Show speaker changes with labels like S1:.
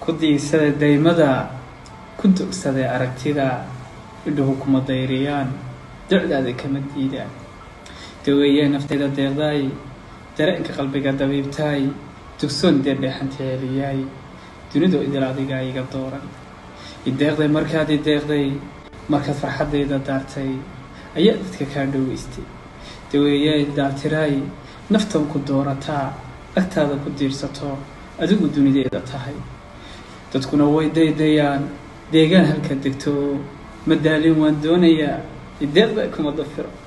S1: ku diigsaday daymada ku dogsaday aragtida idhuhu kuma dayriyaan docdaada kama diidaan daweeyee naftayda deeqdaay dareenka qalbiga dabiibtaay dugsoon dee dheexanta celiyaay dunidu idil adigaa iga dooran ideeqday markaad ideeqday markaad farxaddayda daartay ayaa dadka kaa dhoweystay daweeyee daartiraay naftan ku doorataa agtaada ku diirsato adigu dunideeda tahay dadkuna way daydayaan deegaan halka degto madaalin waan doonayaa ideeqda kuma dafiro